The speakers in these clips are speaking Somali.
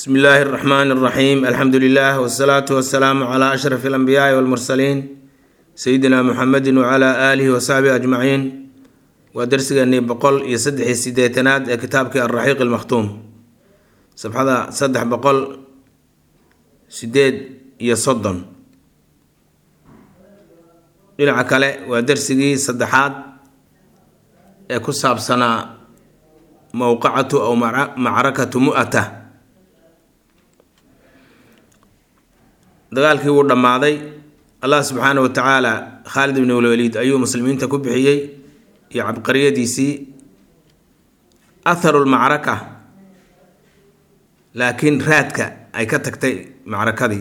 bsmi illaahi اraxmaan اraxiim alxamdu lilah wsalaatu wasalaamu cla ashraf اlanbiyaai walmursaliin sayidina muxamedi wcla aalihi wasaxbihi ajmaciin waa darsigeenii boqol iyo saddex iyo sideetanaad ee kitaabkii alraxiiq almakhtuum sabxada saddex boqol sideed iyo soddon dhinaca kale waa darsigii saddexaad ee ku saabsanaa mowqacatu aw macrakatu mu'ata dagaalkii wuu dhammaaday allah subxaana wa tacaala khaalid ibn walwaliid ayuu muslimiinta ku bixiyey iyo cabqariyadiisii atharu lmacraka laakiin raadka ay ka tagtay macrakadii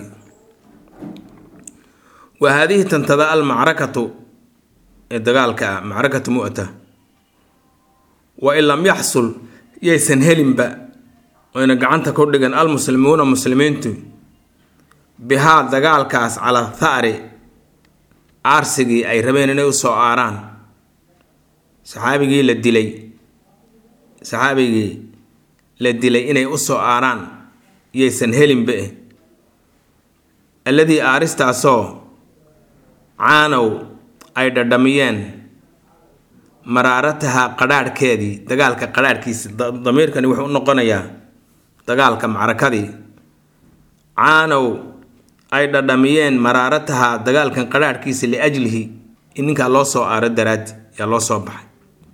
wa haadihi tantada almacrakatu ee dagaalka ah macrakatu mu'ta wa in lam yaxsul yaysan helinba oyna gacanta ku dhigan almuslimuuna muslimiintu bihaa dagaalkaas calaa thari aarsigii ay rabeen inay usoo aaraan saxaabigii la dilay saxaabigii la dilay inay usoo aaraan yaysan helinba eh alladii aaristaasoo caanow ay dhadhamiyeen maraarataha qadhaadhkeedii dagaalka qadhaadhkiisa damiirkani wuxuu u noqonayaa dagaalka macrakadii caanow ay dhadhamiyeen maraarataha dagaalkan qadhaadhkiisa liajlihi in ninkaa loo soo aaro daraadi yaa loo soo baxay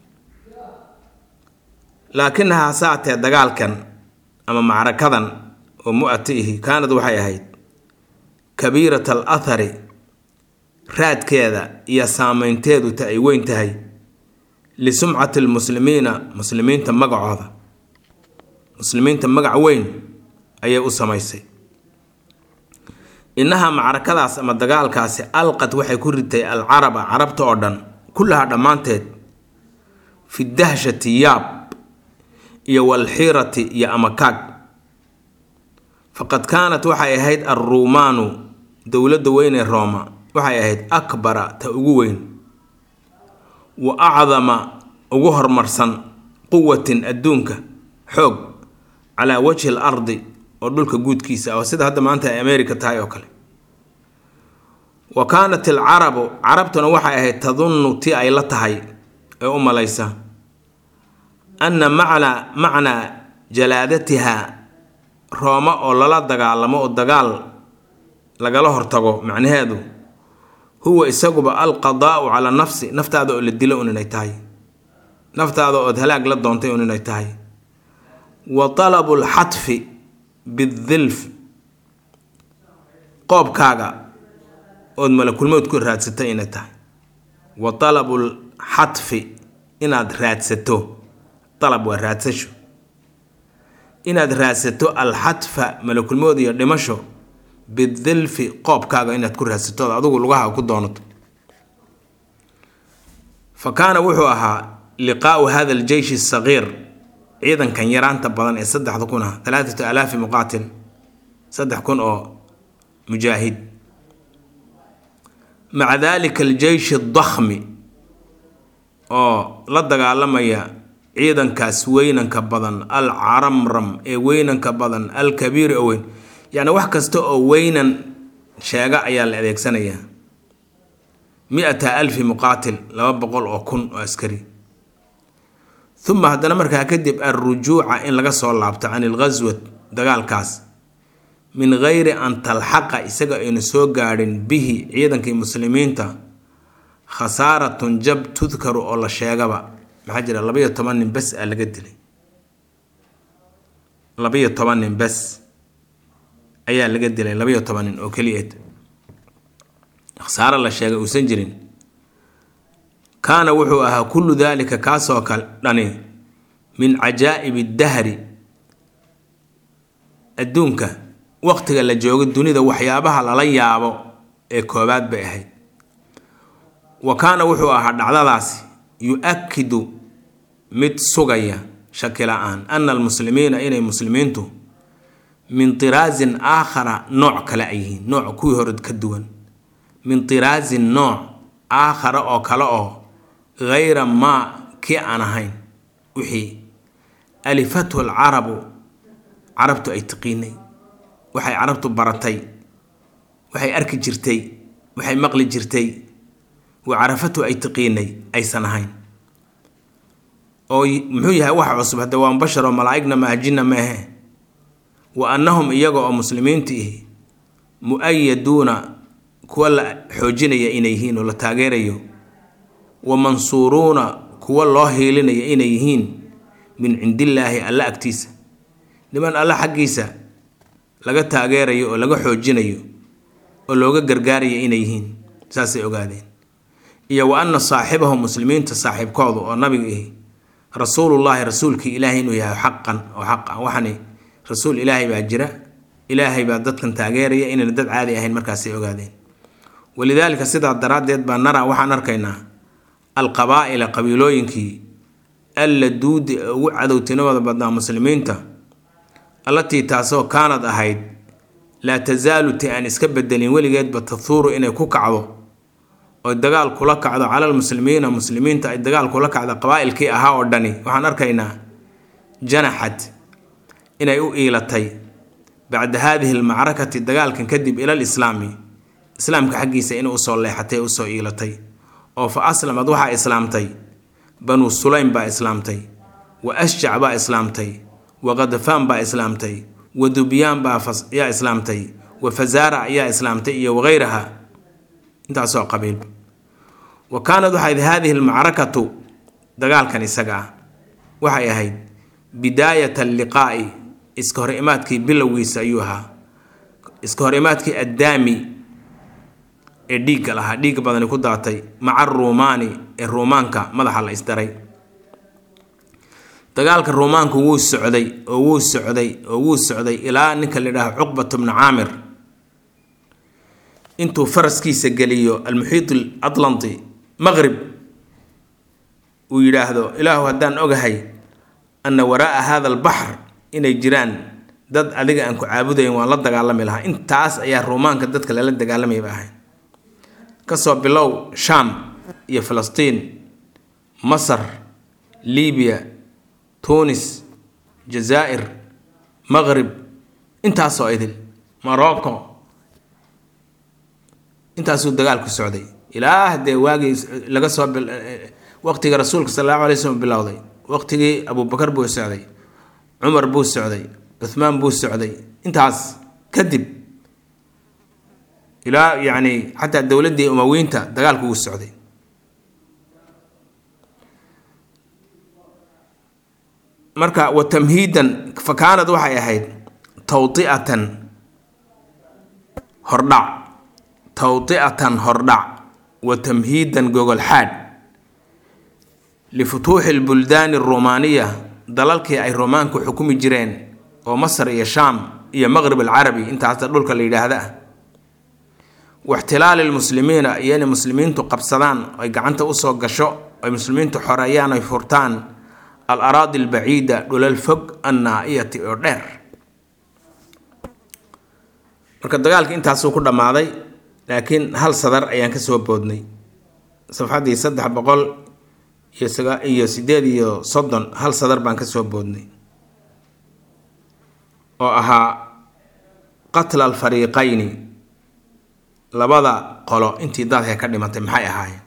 laakinaha hasaatee dagaalkan ama macrakadan oo mu-ata ihi kaanad waxay ahayd kabiirat al athari raadkeeda iyo saameynteedu ta ay weyn tahay lisumcati lmuslimiina muslimiinta magacooda muslimiinta magac weyn ayay u samaysay innahaa macrakadaas ama dagaalkaasi alqad waxay ku ritay alcaraba carabta oo dhan kullahaa dhammaanteed fi dahshati yaab iyo walxiirati iyo amakaag faqad kaanat waxay ahayd alruumaanu dowladda weyn ee rooma waxay ahayd akbara ta ugu weyn wa acdama ugu horumarsan quwatin adduunka xoog calaa wajhi al ardi oo dhulka guudkiisa ah sida hadda maanta ay america tahay oo kale wa kaanat alcarabu carabtuna waxay ahayd tadunnu ti ay la tahay ee u malaysa anna macnaa macnaa jalaadatiha rooma oo lala dagaalamo oo dagaal lagala hortago macnaheedu huwa isaguba alqadaau calaa nafsi naftaada oo la dilo un inay tahay naftaada ood halaag la doontay un inay tahay wa talabu lxatfi bidilf qoobkaaga ood malakulmood ku raadsatay inay tahay wa talabul xatfi inaad raadsato dalab waa raadsasho inaad raadsato alxatfa malakulmood iyo dhimasho bidilfi qoobkaaga inaad ku raadsato ood adigu lugaha ku doonato fa kaana wuxuu ahaa liqaau hada aljeyshi asagiir ciidankan yaraanta badan ee saddexda kun ah talaatatu alaafi muqaatil saddex kun oo mujaahid maca dalika aljeyshi addakhmi oo la dagaalamaya ciidankaas weynanka badan al caramram ee weynanka badan al kabiir oo weyn yacni wax kasta oo weynan sheega ayaa la adeegsanayaa mi-ata alfi muqaatil laba boqol oo kun oo askari uma haddana markaa kadib alrujuuca in laga soo laabto can ilghaswat dagaalkaas min geyri an talxaqa isaga aynu soo gaadhin bihi ciidankii muslimiinta khasaaratun jab tudkaru oo la sheegaba maxaa jira labaiyo toban nin bes aa laga dilay labaiyo toban nin bes ayaa laga dilay labaiyo toban nin oo keliyeed khasaaro la sheegay uusan jirin kaana wuxuu ahaa kullu daalika kaasoo kale dhani min cajaa'ibi dahri adduunka waqtiga la joogo dunida waxyaabaha lala yaabo ee koobaad bay ahayd wa kaana wuxuu ahaa dhacdadaasi yu-akidu mid sugaya shaki la-aan ana almuslimiina inay muslimiintu min tiraasin aakhara nooc kale ay yihiin nooc kuwii hore ka duwan min tiraasin nooc aakhara oo kale oo hayra maa kii aan ahayn wixii alifathu alcarabu carabtu ay tiqiinay waxay carabtu baratay waxay arki jirtay waxay maqli jirtay wa carafatu ay tiqiinay aysan ahayn oo muxuu yahay wax cusub hadda waa bashar oo malaa'igna maaha jinna maahe wa annahum iyaga oo muslimiinta ihi mu-ayaduuna kuwa la xoojinaya inay yihiin oo la taageerayo wa mansuuruuna kuwa loo hiilinaya inay yihiin min cindillaahi alla agtiisa niman alla xaggiisa laga taageerayo oo laga xoojinayo oo looga gargaaraya inay yihiin saasay ogaadeen iyo wa anna saaxibahum muslimiinta saaxiibkoodu oo nabiga ihi rasuulullaahi rasuulkii ilaahay inuu yahay xaqan oo xaq ah waxani rasuul ilaahay baa jira ilaahay baa dadkan taageeraya inayna dad caadi ahayn markaasay ogaadeen walidaalika sidaa daraaddeed baa naraa waxaan arkaynaa alqabaa'ila qabiilooyinkii alla duudi ee ugu cadowtinimada badnaa muslimiinta allatii taasoo kaanad ahayd laa tasaalu ti aan iska bedelin weligeedba tahuuru inay ku kacdo oo dagaal kula kacdo calal muslimiina muslimiinta ay dagaal kula kacdo qabaa'ilkii ahaa oo dhani waxaan arkaynaa janaxad inay u iilatay bacda haadihi almacrakati dagaalkan kadib ilal islaami islaamka xaggiisa inay usoo leexatay ee usoo iilatay oo fa aslamad waxaa islaamtay banuu sulaym baa islaamtay wa ashjac baa islaamtay wa khadafaan baa islaamtay wa dubyaan baa yaa islaamtay wa fasaara ayaa islaamtay iyo wagayraha intaasoo qabiilba wa kaanad waxayd haadihi almacrakatu dagaalkan isaga ah waxay ahayd bidaayat alliqaa'i iska hor imaadkii bilowgiisa ayuu ahaa iska hor imaadkii addaami ee dhiigga lahaa dhiigga badani ku daatay maca ruumaani ee ruumaanka madaxa la isdaray dagaalka ruumaanku wuu socday oo wuu socday oo wuu socday ilaa ninka la yidhaaho cuqbat bnu caamir intuu faraskiisa geliyo almuxiid alatlanti maqrib uu yidhaahdo ilaahu haddaan ogahay anna waraa'a hada albaxr inay jiraan dad adiga aan ku caabudayn waan la dagaalami lahaa intaas ayaa ruumaanka dadka lala dagaalamayba ahay kasoo bilow shaam iyo filistiin masar libiya tunis jazaa'ir maqrib intaasoo idil morocco intaasuu dagaalku socday ilaa haddee waagii laga soo waqtiga rasuulka sal allahu alay slm bilowday waqtigii abubakar buu socday cumar buu socday cuhmaan buu socday intaas kadib ilaa yacni xataa dowladdii umawiinta dagaalku wuu socday marka wa tamhiidan fa kaanad waxay ahayd tawdi'atan hordhac tawdi'atan hordhac wa tamhiidan gogolxaadh lifutuuxi lbuldaani aruumaaniya dalalkii ay ruumaanku xukumi jireen oo masar iyo shaam iyo maqrib alcarabi intaasta dhulka la yidhaahda ah waxtilaali lmuslimiina iyo inay muslimiintu qabsadaan ay gacanta usoo gasho ay muslimiintu xoreeyaan ay furtaan al araadi albaciida dhulal fog annaa-iyati oo dheer marka dagaalka intaasuu ku dhammaaday laakiin hal sadar ayaan kasoo boodnay safxaddii saddex boqol iyo sagaa iyo sideed iyo soddon hal sadar baan kasoo boodnay oo ahaa qatla alfariiqayni labada qolo intii dalka ka dhimatay maxay ahaayeen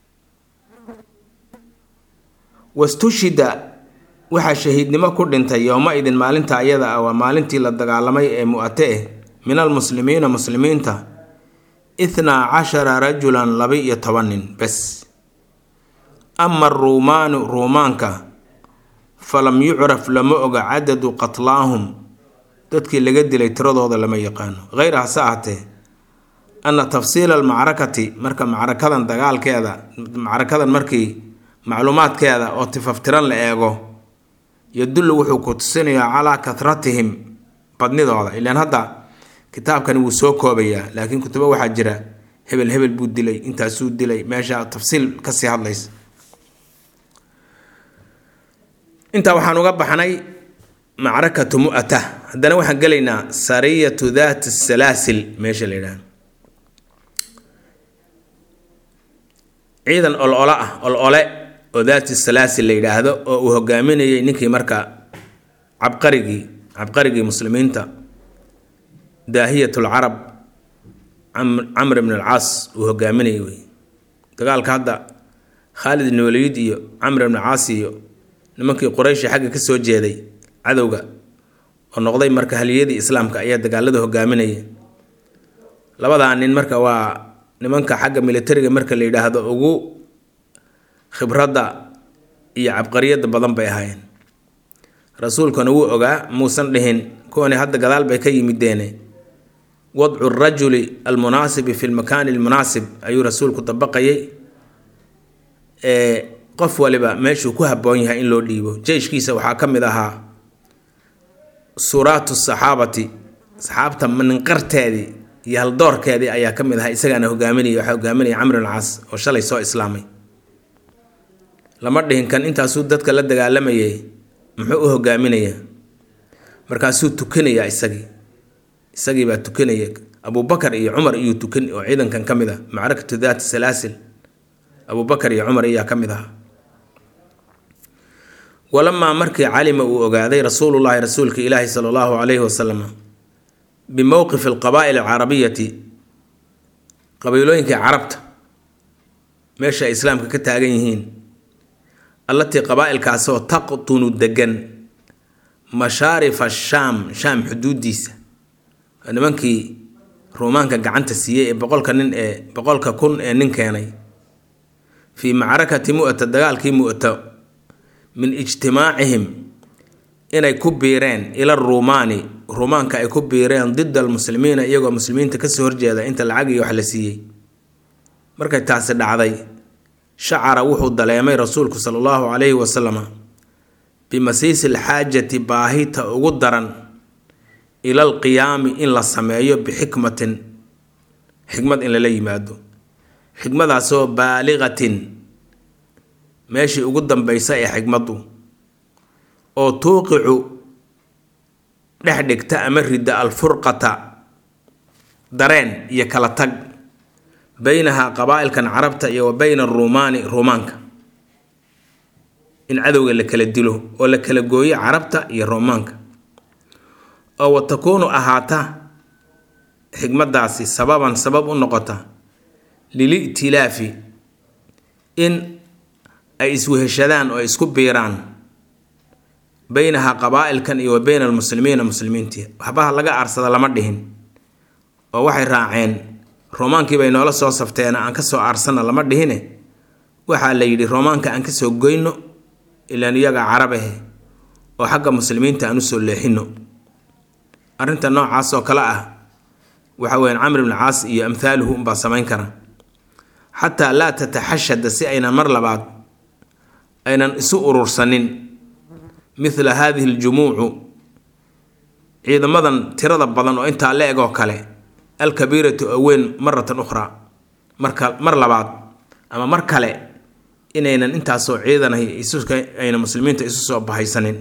wastushida waxaa shahiidnimo ku dhintay yowma-idin maalinta ayada ah waa maalintii la dagaalamay ee mu-ate eh min almuslimiina muslimiinta ithnaa cashara rajulan laba-iyo toban nin bes ama aruumaanu ruumaanka falam yucraf lama oga cadadu qatlaahum dadkii laga dilay tiradooda lama yaqaano hayr hase ahatee anna tafsiila almacrakati marka macrakadan dagaalkeeda macrakadan markii macluumaadkeeda oo tifaftiran la eego yadullu wuxuu ku tusinayaa calaa kahratihim badnidooda ilaan hadda kitaabkani wuu soo koobayaa laakiin kutubo waxaa jira hebel hebel buu dilay intaasuu dilay meesha tafsiil kasii hadlaysa intaa waxaan uga baxnay macrakatu mu'ata haddana waxaan gelaynaa sariyatu daati salaasil meesha la yidhaha ciidan ol-ole ah ol-ole oo daati salaasil la yidhaahdo oo uu hogaaminayay ninkii marka cabqarigii cabqarigii muslimiinta daahiyat lcarab camr ibn alcaas uu hogaaminayay wey dagaalka hadda khaalid ibn waliid iyo camr ibn caas iyo nimankii qurayshi xagga ka soo jeeday cadowga oo noqday marka haliyadii islaamka ayaa dagaalada hogaaminaya labadaa nin marka waa nimanka xagga militariga marka la yidhaahdo ugu khibradda iyo cabqariyadda badan bay ahaayeen rasuulkuna wuu ogaa muusan dhihin kuwani hadda gadaal bay ka yimideene wadcu rajuli almunaasibi fi lmakaani almunaasib ayuu rasuulku dabaqayay qof waliba meeshuu ku habboon yahay in loo dhiibo jeyshkiisa waxaa ka mid ahaa suuraatu saxaabati saxaabta maninqarteedii iyo haldoorkeedii ayaa ka mid ahaa isagaana hogaaminaya waxaa hogaaminaya camr alcaas oo shalay soo islaamay lama dhihin kan intaasuu dadka la dagaalamayay muxuu u hogaaminayaa markaasuu tukanayaa isagii isagii baa tukanaya abubakar iyo cumar iyuu tukan oo ciidankan ka mid ah macrakatu daati salaasil abubakar iyo cumar ayaa ka mid ahaa walamaa markii calima uu ogaaday rasuulullaahi rasuulka ilaahi sala allahu calayhi wasalam bimowqifi alqabaa'il alcarabiyati qabiilooyinkai carabta meesha ay islaamka ka taagan yihiin allatii qabaa'ilkaasoo taqtunu degan mashaarifa shaam shaam xuduudiisa nimankii ruumaanka gacanta siiyey ee boqolka nin ee boqolka kun ee nin keenay fii macrakati mu'ta dagaalkii mu'ta min ijtimaacihim inay ku biireen ila ruumaani ruumaanka ay ku biireen dida almuslimiina iyagoo muslimiinta kasoo horjeeda inta lacag iyo wax la siiyey markay taasi dhacday shacara wuxuu daleemay rasuulku sala allahu calayhi wasalama bimasiisi alxaajati baahita ugu daran ila alqiyaami in la sameeyo bixikmatin xikmad in lala yimaado xikmadaasoo baaliqatin meeshii ugu dambaysa ee xikmaddu oo tuuqicu dhex dhigta ama ridda alfurqata dareen iyo kala tag beynaha qabaa'ilkan carabta iyo wa beyna aruumaani ruumaanka in cadowga la kala dilo oo la kala gooyo carabta iyo ruumaanka oo wa takuunu ahaata xikmadaasi sababan sabab u noqota lili'tilaafi in ay isweheshadaan oo isku biiraan beynaha qabaa'ilkan iyo wa beyna almuslimiina muslimiintii waxbaha laga aarsada lama dhihin oo waxay raaceen roomaankii bay noola soo safteena aan kasoo aarsana lama dhihine waxaa la yidhi roomaanka aan kasoo goyno ilaan iyaga carabahe oo xagga muslimiinta aan usoo leexino arrinta noocaas oo kale ah waxa weyaan camr ibn caas iyo amhaaluhu unbaa samayn kara xataa laa tataxashada si aynan mar labaad aynan isu urursanin mithla haadihi aljumuucu ciidamadan tirada badan oo intaa la eg oo kale alkabiiratu oo weyn maratan ukhraa marka mar labaad ama mar kale inaynan intaasoo ciidanahay ayna muslimiinta isu soo bahaysanin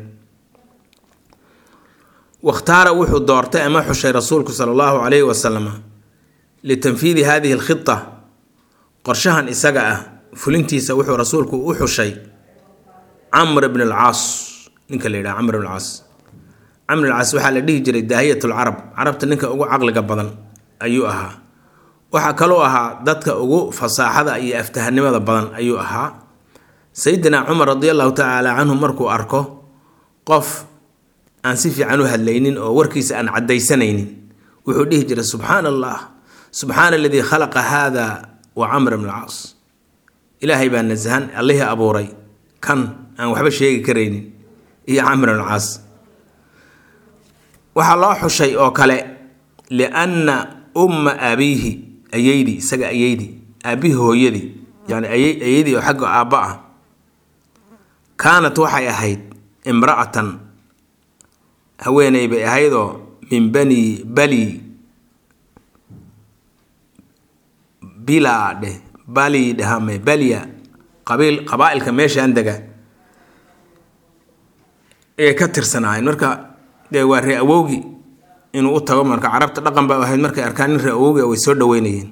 wakhtaara wuxuu doortay ama xushay rasuulku sala allahu calayhi wasalam litanfiidi hadihi alkhita qorshahan isaga ah fulintiisa wuxuu rasuulku u xushay camr bn alcaas ninka la yidhaha camr bn alcaas camr alcaas waxaa la dhihi jiray daahiyat lcarab carabta ninka ugu caqliga badan ayuu ahaa waxaa kaloo ahaa dadka ugu fasaaxada iyo aftahanimada badan ayuu ahaa sayidina cumar radi allahu tacaala canhu markuu arko qof aan si fiican u hadlaynin oo warkiisa aan caddaysanaynin wuxuu dhihi jiray subxaana allah subxaana aladii khalaqa haada wa camr bn alcaas ilaahay baa nasahan allihii abuuray kan aan waxba sheegi karaynin iyo camr bn alcaas waxaa loo xushay oo kale lianna umma abiihi ayeydi isaga ayeydi aabihi hooyadii yani ayadii oo xagga aabba ah kaanat waxay ahayd imra'atan haweeney bay ahaydoo min bani bali bilaa dheh bali dhehame balya qabiil qabaa-ilka meeshaan dega ayay ka tirsanaayeen marka dee waa ree awowgi inuu u tago marka carabta dhaqan ba ahayd markay arkaan nin ree awowgi way soo dhaweynayeen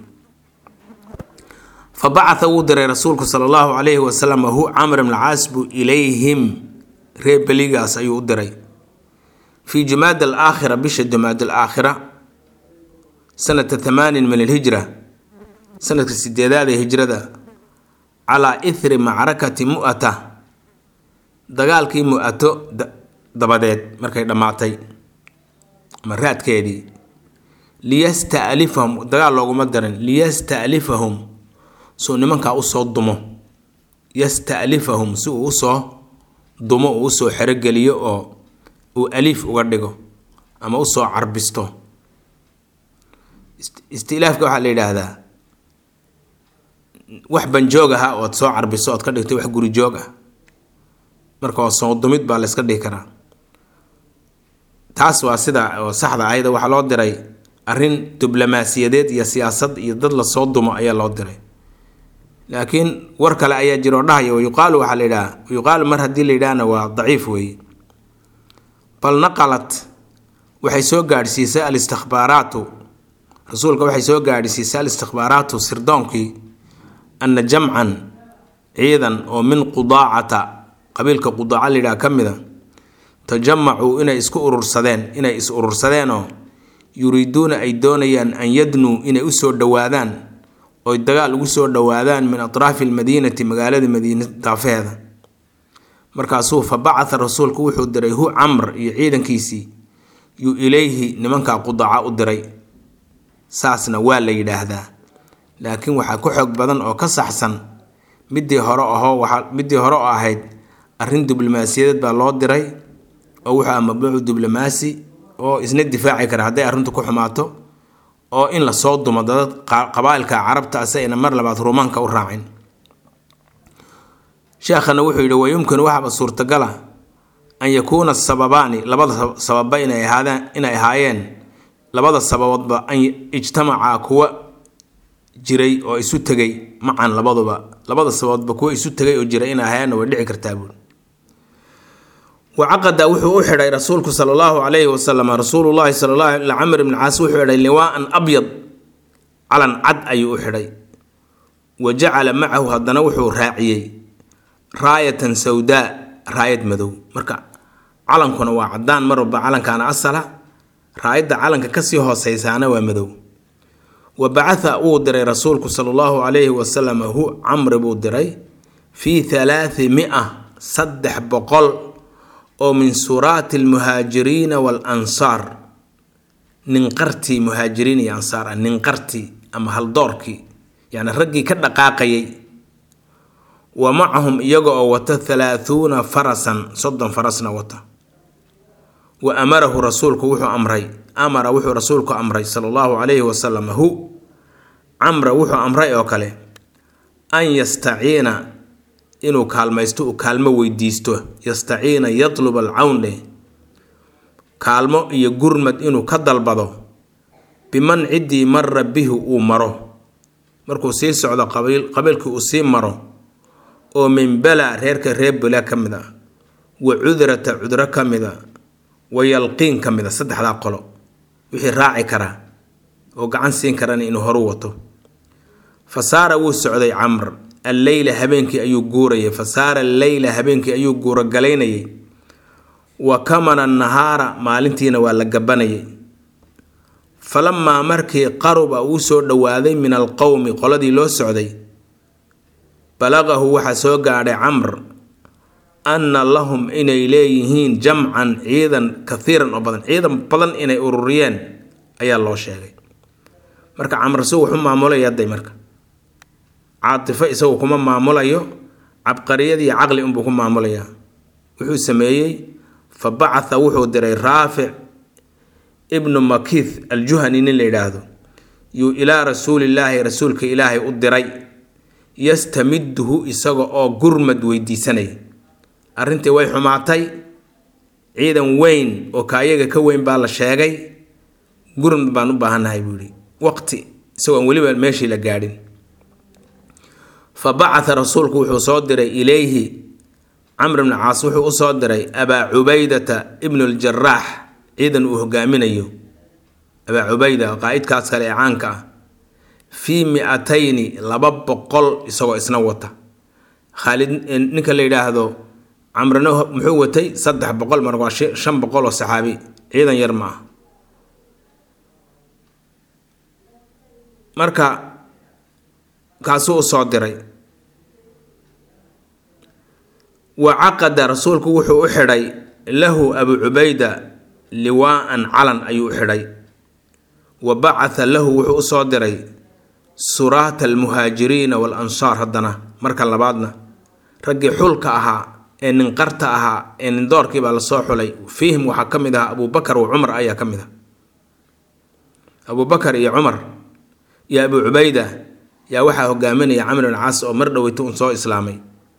fa bacatha wuu diray rasuulku sala allahu calayhi wasalam hu camr ibn caas buu ilayhim ree beligaas ayuu u diray fii jumaada alaakhira bisha jumaada alaakhira sanata thamaanin min alhijra sanadka sideedaad ee hijrada calaa ithri macrakati mu'ata dagaalkii mu-ato dabadeed markay dhammaatay ama raadkeedii liyasta'lifahum dagaal looguma darin liyasta'lifahum suu nimankaa usoo dumo yasta'lifahum si uu usoo dumo uu usoo xerogeliyo oo uu aliif uga dhigo ama usoo carbisto istilaafka waxaa la yidhaahdaa wax banjoog aha ood soo carbiso ood ka dhigtay wax guri joog ah marka oo soo dumid baa layska dhihi karaa taas waa sida oo saxda ayada waxaa loo diray arrin diblomaasiyadeed iyo siyaasad iyo dad lasoo dumo ayaa loo diray laakiin war kale ayaa jira oo dhahaya yuqaalu waxaa la yidhaha yuqaalu mar haddii la yidhahna waa daciif weeye bal naqalat waxay soo gaadhsiisay alistikhbaaraatu rasuulka waxay soo gaadhsiisay alistikhbaaraatu sirdoonkii ana jamcan ciidan oo min qudaacata qabiilka qudaaca la yidhaha ka mida tajamacuu inay isku urursadeen inay is urursadeenoo yuriiduuna ay doonayaan an yadnuu inay usoo dhowaadaan oy dagaal ugu soo dhowaadaan min atraafi almadiinati magaalada madiina daafeheeda markaasuu fa bacatha rasuulku wuxuu diray hu camr iyo ciidankiisii yuu ilayhi nimankaa qudaaca u diray saasna waa la yidhaahdaa laakiin waxaa ku xoog badan oo ka saxsan midii hore ahoo waaa midii hore oo ahayd arrin diblomaasiyadeed baa loo diray oo wuxuu ah mabnuucu diblomaasi oo isna difaaci kara hadday arrintu ku xumaato oo in lasoo dumo dad qabaailka carabta ase ayna mar labaad ruumaanka u raacin sheekhana wuxuu yidhi wayumkinu waxaaba suurtagala an yakuuna sababaani labada sababa inay ahaadeen inay ahaayeen labada sababoodba an ijtamacaa kuwa jiray oo isu tegay macan labaduba labada sababoodba kuwa isu tegay oo jiray inay ahaayeenna way dhici kartaa buuri wacaqada wuxuu u xidhay rasuulku sala allahu calayhi wasalam rasuulullahi sala allahu ila camr ibni caas wuxuu xidhay liwaaan abyad calan cad ayuu u xidhay wa jacala macahu haddana wuxuu raaciyey raayatan sawdaa raayad madow marka calankuna waa cadaan mar walba calankaana asala raayadda calanka kasii hooseysaana waa madow wa bacatha wuu diray rasuulku sala allahu calayhi wasalam hu camri buu diray fii halaati mia saddex boqol oo min suraati almuhaajiriina waalansaar ninqartii muhaajiriin iyo ansaar ah ninqartii ama haldoorkii yacni raggii ka dhaqaaqayay wa macahum iyaga oo wata halaahuuna farasan soddon farasna wata wa amarahu rasuulku wuxuu amray amara wuxuu rasuulku amray sala allahu calayhi wasalam hu camra wuxuu amray oo kale an yastaciina inuu kaalmaysto uu kaalmo weydiisto yastaciina yatluba alcawn dheh kaalmo iyo gurmad inuu ka dalbado biman ciddii mara bihi uu maro markuu sii socdo qabiilkii uu sii maro oo min bala reerka reer bela ka mid a wa cudrata cudro ka mid a wa yalqiin ka mid a saddexdaa qolo wixii raaci karaa oo gacan siin karana inuu horu wato fa saara wuu socday camr alleyla habeenkii ayuu guurayay fa saara alleyla habeenkii ayuu guurogalaynayay wa kamana nahaara maalintiina waa la gabanayay falamaa markii qaruba uu soo dhowaaday min alqowmi qoladii loo socday balaqahu waxaa soo gaadhay camr anna lahum inay leeyihiin jamcan ciidan kathiiran oo badan ciidan badan inay ururiyeen ayaa loo sheegay marka camr si wuxu maamulaya hadday marka caatifo isagu kuma maamulayo cabqariyad iyo caqli unbuu ku maamulayaa wuxuu sameeyey fa bacatha wuxuu diray raafic ibnu makith aljuhani nin la yidhaahdo yuu ilaa rasuulillaahi rasuulka ilaahay u diray yastamiduhu isaga oo gurmad weydiisanaya arrintii way xumaatay ciidan weyn oo kaayaga ka weyn baa la sheegay gurmad baan u baahannahay buu yihi waqti isagoon weliba meeshii la gaadhin fa bacatha rasuulku wuxuu soo diray ilayhi camr bni caas wuxuu usoo diray abaa cubaydata ibnu ljaraax ciidan uu hogaaminayo abaa cubayda qaa-idkaas kale ee caanka ah fii mi-atayni laba boqol isagoo isna wata khaalid ninka la yidhaahdo camrina muxuu watay saddex boqol mar waa shan boqol oo saxaabi ciidan yar ma ah marka kaasuu u soo diray wa caqada rasuulku wuxuu u xidhay lahu abu cubayda liwaa'an calan ayuu u xidhay wa bacatha lahu wuxuu u soo diray suraata almuhaajiriina wal ansaar haddana marka labaadna raggii xulka ahaa ee ninqarta ahaa ee nindoorkii baa lasoo xulay fiihim waxaa ka mid ahaa abubakar wa cumar ayaa ka mid ah abubakar iyo cumar iyo abu cubayda yaa waxaa hogaaminaya camr bin caas oo mar dhoweyta un soo islaamay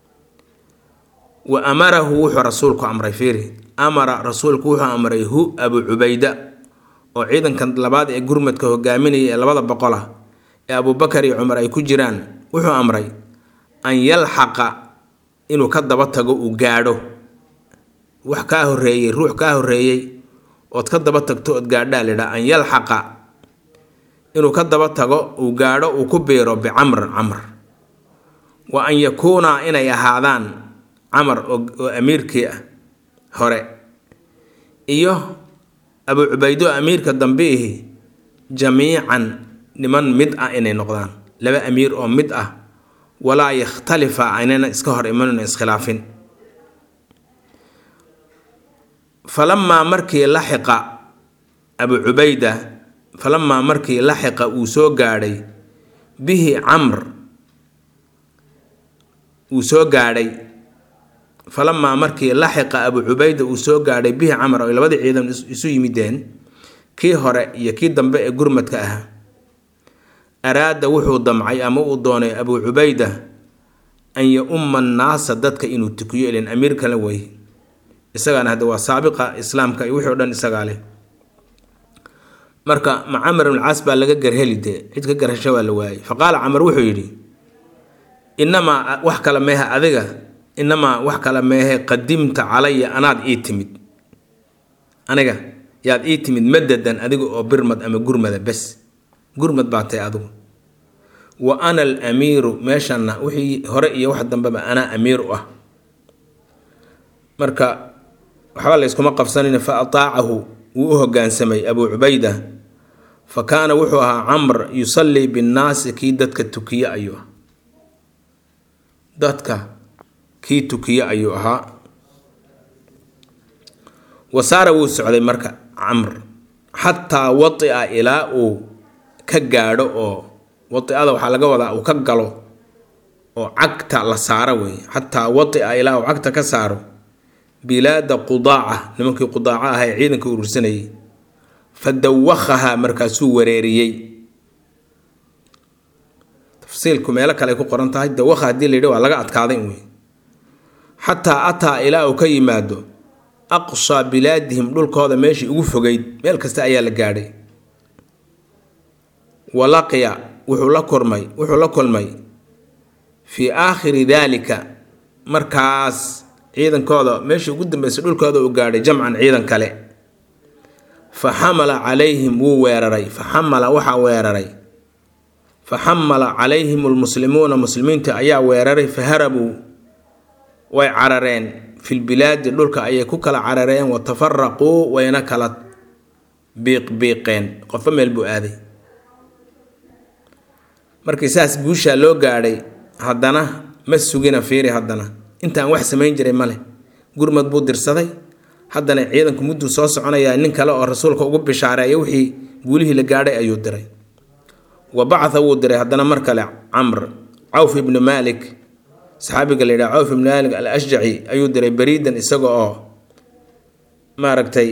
wa amarahu wuxuu rasuulku amray fiiri amara rasuulku wuxuu amray hu abu cubayda oo ciidankan labaad ee gurmadka hogaaminaya ee labada boqol ah ee abubakar iyo cumar ay ku jiraan wuxuu amray an yalxaqa inuu ka daba tago uu gaadho wax kaa horeeyey ruux kaa horeeyey ood ka daba tagto ood gaadhaa lidhaa an yalxaqa inuu ka daba tago uu gaadho uu ku biiro bicamrin camr wa an yakuuna inay ahaadaan camar oo amiirkii ah hore iyo abu cubaydo amiirka dambiihi jamiican niman mid ah inay noqdaan laba amiir oo mid ah walaa yakhtalifa aynana iska hor imanuna iskhilaafin falamaa markii laxiqa abu cubayda falamaa markii laxiqa uu soo gaadhay bihi camr uu soo gaadhay falamaa markii laxiqa abu cubayda uu soo gaadhay bihi camr oo labadii ciidan isu yimideen kii hore iyo kii dambe ee gurmadka ah araada wuxuu damcay ama uu doonay abu cubayda an ya-umma annaasa dadka inuu tukiyo ilan amiir kale wey isagaana hadde waa saabiqa islaamka iyo wixii o dhan isagaa leh marka ma camar ibn caas baa laga garheli dee cid ka garhasha waa la waayey fa qaala camar wuxuu yidhi inamaa wax kale meehe adiga inamaa wax kale meehe qadimta calaya anaad ii timid aniga yaad ii timid madadan adiga oo birmad ama gurmada bes gurmad baa tahay adigu wa ana alamiiru meeshanna wixii hore iyo wax dambeba anaa amiir u ah marka waxba layskuma qabsanayna fa ataacahu wuu u hogaansamay abuu cubayda fa kaana wuxuu ahaa camr yusallii binnaasi kii dadka tukiye ayuu ah dadka kii tukiye ayuu ahaa wasaara wuu socday marka camr xataa watia ilaa uu ka gaadho oo wadiada waxaa laga wadaa uu ka galo oo cagta la saaro wey xataa watia ilaa uu cagta ka saaro bilaada qudaaca nimankii qudaaca ah ee ciidanka urursanayay fa dawakhahaa markaasuu wareeriyey tafsiilku meelo kale ay ku qoran tahay dawakha haddii la yidhi waa laga adkaaday wey xataa ataa ilaa uu ka yimaado aqsaa bilaadihim dhulkooda meeshii ugu fogeyd meel kasta ayaa la gaadhay walaqiya wuxuu la kulmay wuxuu la kulmay fii aakhiri daalika markaas ciidankooda meeshii ugu dambeysay dhulkooda uu gaadhay jamcan ciidan kale fa xamala calayhim wuu weeraray fa xamala waxaa weeraray fa xamala calayhim almuslimuuna muslimiinta ayaa weeraray fa harabuu way carareen filbilaadi dhulka ayay ku kala carareen wa tafaraquu wayna kala biiqbiiqeen qofba meel buu aaday markii saas guushaa loo gaadhay haddana ma sugina fiiri haddana intaan wax samayn jiray male gurmad buu dirsaday haddana ciidanku mudduu soo soconayaa nin kale oo rasuulka ugu bishaareeya wixii guulihii la gaadhay ayuu diray wa bacatha wuu diray haddana mar kale camr cawf ibnu maalik saxaabiga la yidhaha cawf ibnu maalik al ashjaci ayuu diray beriidan isaga oo maaragtay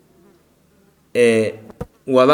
wada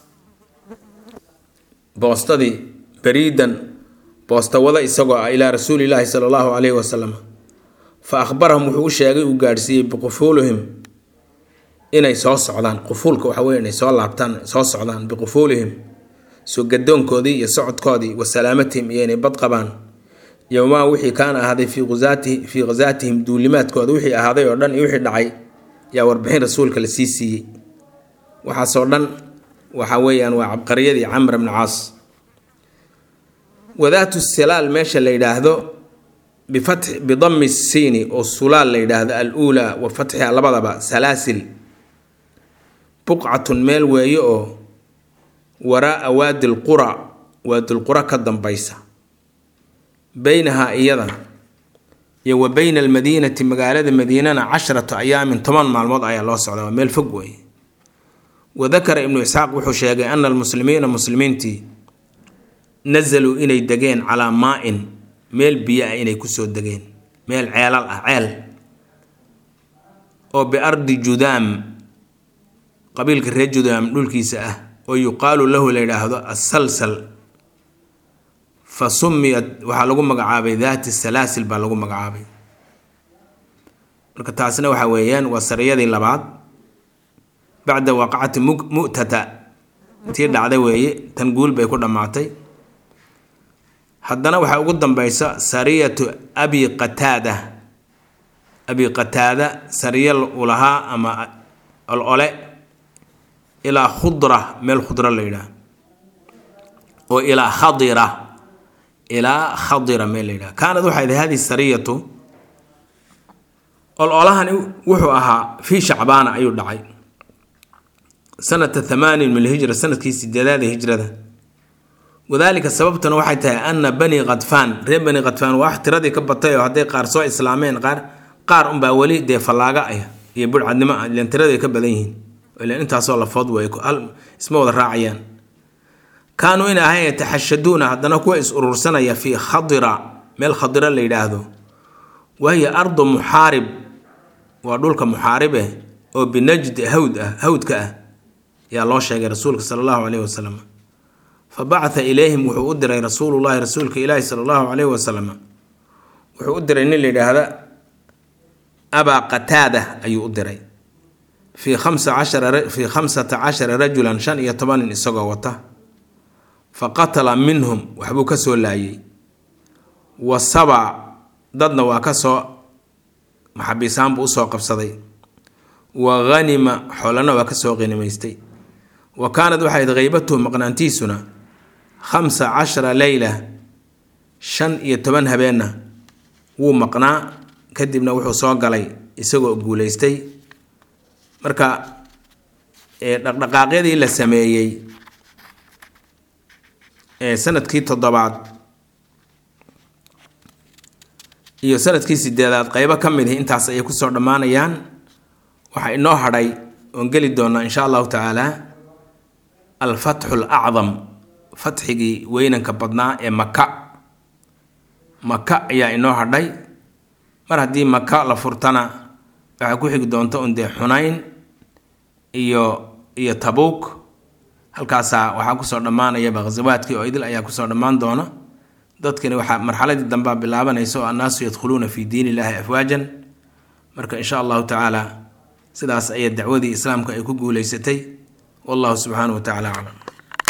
boostadii beriidan boosta wada isagoo ah ilaa rasuulilaahi sala allahu calayhi wasalam fa akhbarahum wuxuu u sheegay uu gaadhsiiyey biqufuulihim inay soo socdaan qufuulka waxa weye inay soo laabtaan soo socdaan biqufuulihim soo gadoonkoodii iyo socodkoodii wa salaamatihim iyo inay bad qabaan yowmaa wixii kaana ahaaday fii usaati fii khasaatihim duulimaadkooda wixii ahaaday oo dhan iyo wixii dhacay yaa warbixin rasuulka la sii siiyey waxaasoo dhan waxa weeyaan waa cabqariyadii camr bni caas wadaatu silaal meesha la yidhaahdo bifatx bidami siini oo sulaal la yidhaahdo al uulaa wa fatxiha labadaba salaasil buqcatun meel weeye oo waraa'a waadi lqura waadilqura ka dambaysa beynahaa iyada iyo wa beyna almadiinati magaalada madiinana casharatu ayaamin toban maalmood ayaa loo socdaa waa meel fog weeye wadakara ibnu isxaaq wuxuu sheegay ana almuslimiina muslimiintii nasaluu inay degeen calaa maa-in meel biyo ah inay kusoo degeen meel ceelal ah ceel oo biardi judaam qabiilka reer judaam dhulkiisa ah oo yuqaalu lahu la yidhaahdo assalsal fa sumiyat waxaa lagu magacaabay daati salaasil baa lagu magacaabay marka taasina waxa weeyaan waa sariyadii labaad bacda waqacati mu'tata tii dhacday weeye tan guul bay ku dhammaatay haddana waxaa ugu dambeysa sariyatu abi qataada abi qataada sariya uu lahaa ama olole ilaa khudra meel khudra la yidhaah oo ilaa khadira ilaa khadira meel la yidhaha kaanad waxay ahayd hadihi sariyatu ololahani wuxuu ahaa fii shacbaana ayuu dhacay sanata thamaanin min alhijra sanadkii sideedaada hijrada wadaalika sababtuna waxay tahay ana bani khadfaan reer bani khadfaan waa wax tiradii ka batay oo hadday qaar soo islaameen qaar qaar unbaa weli dee fallaaga ah iyo budhcadnimo ah ilan tiraday ka badan yihiin ilan intaasoo lafood way hal isma wada raacayaan kaanuu in ahayn yataxashaduuna haddana kuwa is urursanaya fii khadira meel khadira la yidhaahdo wahiya ardu muxaarib waa dhulka muxaaribe oo binajd hawd ah hawdka ah ayaa loo sheegay rasuulka sala allahu caleyhi wasalam fa bacatha ilayhim wuxuu u diray rasuulullahi rasuulka ilaahi sala allahu caleyhi wasalam wuxuu u diray nin la yidhaahda abaa qataada ayuu u diray fii khamsa cashara fii khamsata cashara rajulan shan iyo toban nin isagoo wata fa qatala minhum waxbuu ka soo laayay wa saba dadna waa ka soo maxabiisaan buu usoo qabsaday wa hanima xoolana waa ka soo qinimaystay wa kaanad waxayd haybatuhu maqnaantiisuna khamsa cashara leyla shan iyo toban habeenna wuu maqnaa kadibna wuxuu soo galay isagoo guulaystay marka dhaqdhaqaaqyadii la sameeyey ee sanadkii toddobaad iyo sanadkii sideedaad qeybo ka mid ihi intaas ayay kusoo dhammaanayaan waxaa inoo hadhay oon geli doonaa insha allahu tacaala alfatxu alacdam fatxigii weynanka badnaa ee maka maka ayaa inoo hadhay mar haddii maka la furtana waxaa ku xigi doonta un dee xunayn iyo iyo tabuuk halkaasaa waxaa kusoo dhammaanayaba khasawaadkii oo idil ayaa kusoo dhammaan doona dadkani waxaa marxaladii dambea bilaabanaysa oo annaasu yadkhuluuna fi diin illaahi afwaajan marka insha allahu tacaala sidaas ayay dacwadii islaamka ay ku guuleysatay wallahu subxaanahu wa tacala aclam